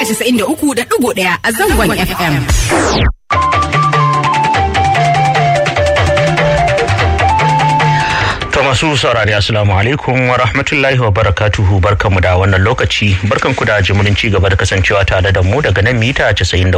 93.1 a zangon FM. To masu saurari assalamu alaikum wa rahmatullahi wa barakatuhu barkanmu da wannan lokaci barkanku da jimurin ci gaba da kasancewa tare da mu daga nan mita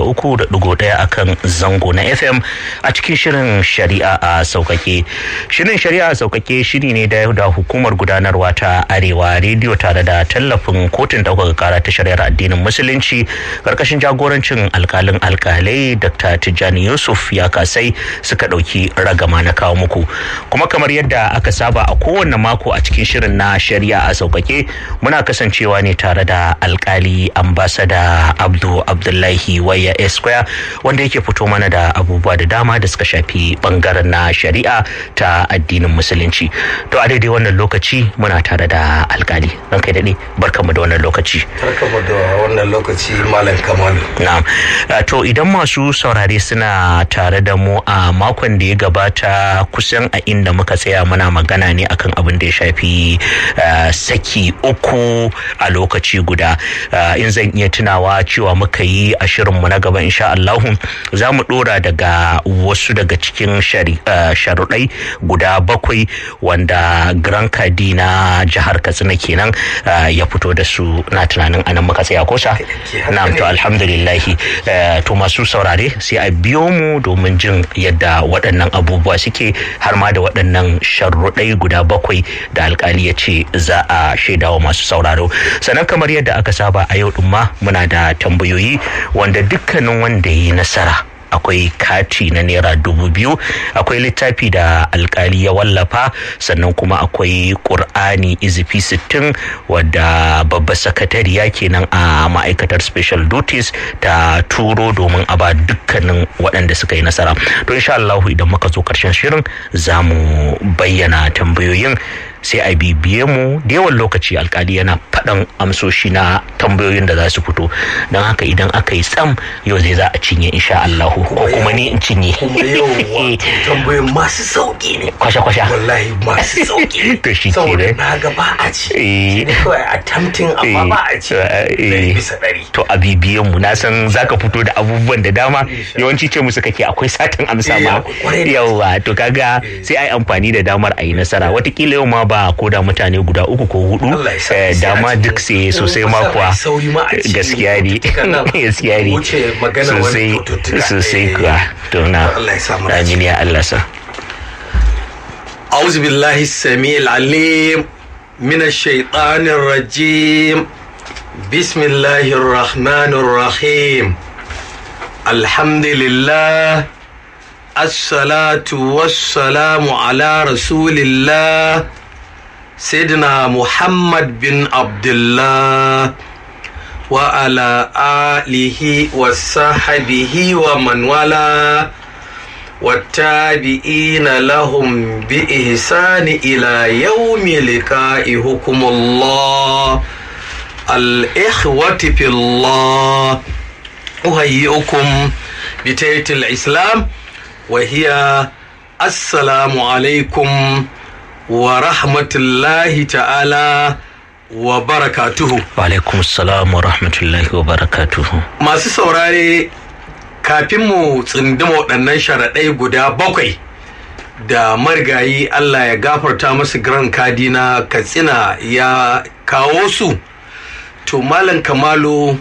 93.1 akan zango na FM a cikin shirin shari'a a saukake. Shirin shari'a a saukake shiri ne da da hukumar gudanarwa ta Arewa rediyo tare da tallafin kotun ɗaukaka kara ta shari'ar addinin musulunci karkashin jagorancin alkalin alkalai Dr. Tijjani Yusuf ya kasai suka ɗauki ragama na kawo muku. Kuma kamar yadda aka saba a kowane mako a cikin shirin na shari'a a sauƙaƙe muna kasancewa ne tare da alkali ambasada abdu abdullahi waya esquire wanda yake fito mana da abubuwa da dama da suka shafi bangaren na shari'a ta addinin musulunci to a daidai wannan lokaci muna tare da alkali ran kai daɗe barkamu da wannan lokaci barkamu da wannan lokaci malam kamalu na'am to idan masu saurare suna tare da mu a makon da ya gabata kusan a inda muka tsaya muna magana ne akan abin da ya shafi saki uku a lokaci guda in zan iya tunawa cewa muka yi a shirinmu na gaba insha Allahu za mu dora daga wasu daga cikin sharuɗai guda bakwai wanda Grand Kadi na jihar Katsina kenan ya fito da su na tunanin anan muka tsaya kosa na to alhamdulillahi to masu saurare sai a biyo mu domin jin yadda waɗannan abubuwa suke har ma da waɗannan sharruɗai guda bakwai da alkali ya ce za a shaidawa masu sauraro sannan kamar yadda aka saba a yau ma muna da tambayoyi wanda dukkanin wanda ya yi nasara akwai kati na naira dubu biyu akwai littafi da alkali ya wallafa sannan kuma akwai ƙur'ani izifi sittin wadda babbar sakatariya kenan a ma'aikatar special duties ta turo domin a ba dukkanin waɗanda suka yi nasara to insha Allah idan muka zo ƙarshen shirin za mu bayyana tambayoyin sai a bibiye mu da yawan lokaci alkali yana faɗan amsoshi na tambayoyin da za su fito don haka idan aka yi tsam yau zai za a cinye insha Allah ko kuma ni in cinye kuma yau tambayoyin masu sauki ne kwasha-kwasha wallahi masu sauki to shi ke saboda ne na ga ba a ci Eh. ne kawai attempting amma ba a ci Eh. ɗari bisa ɗari to a bibiyen mu na san zaka fito da abubuwan da dama yawanci ce musu kake akwai satin amsa Eh, ma akwai kwarai da yawa to kaga sai ai amfani da damar a yi nasara watakila yau ma ba ko da mutane guda uku ko hudu Allah ya sa eh, sai a dama ci. duk sai sosai Kuma ma sa kuwa mai sauri ma a ci gaskiya ne cututtukan nan. gaskiya ne Wuce magana wani sosai cututtuka. sosai Eh. kuwa to na Allah ya sa mu dace. amin ya Allah sa أعوذ بالله السميع العليم من الشيطان الرجيم بسم الله الرحمن الرحيم الحمد لله الصلاة والسلام على رسول الله سيدنا محمد بن عبد الله وعلى آله وصحبه ومن والاه والتابعين لهم بإحسان إلى يوم لقائهم الله الإخوة في الله أهيئكم بتية الإسلام وهي السلام عليكم ورحمة الله تعالى وبركاته wa alaikum assalam wa rahmatullahi wa barakatuhu masu saurare kafin mu tsindima waɗannan sharaɗai guda bakwai da marigayi Allah ya gafarta masu gran kadi na katsina ya kawo su to malam kamalu